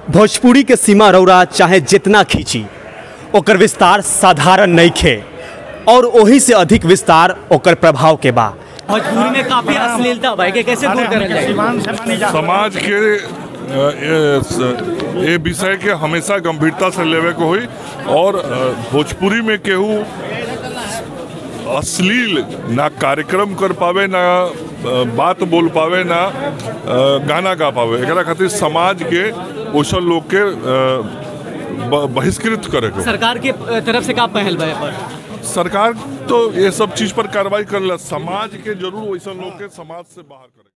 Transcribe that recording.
भोजपुरी के सीमा रौरा चाहे जितना खींची ओकर विस्तार साधारण नहीं खे और ओही से अधिक विस्तार ओकर प्रभाव के बा भोजपुरी में काफी अश्लीलता भाई के कैसे दूर करल जाए समाज के अ, ए स- ए विषय के हमेशा गंभीरता से लेवे के होई और अ, भोजपुरी में केहू अश्लील ना कार्यक्रम कर पावे ना अ, बात बोल पावे ना अ, गाना गा पावे एकरा खातिर समाज के ओसन लोग के अ, ब- बहिष्कृत करे के सरकार के तरफ से का पहल बा पर सरकार तो ये सब चीज पर कार्रवाई कर समाज के जरूर वैसा लोग के समाज से बाहर करे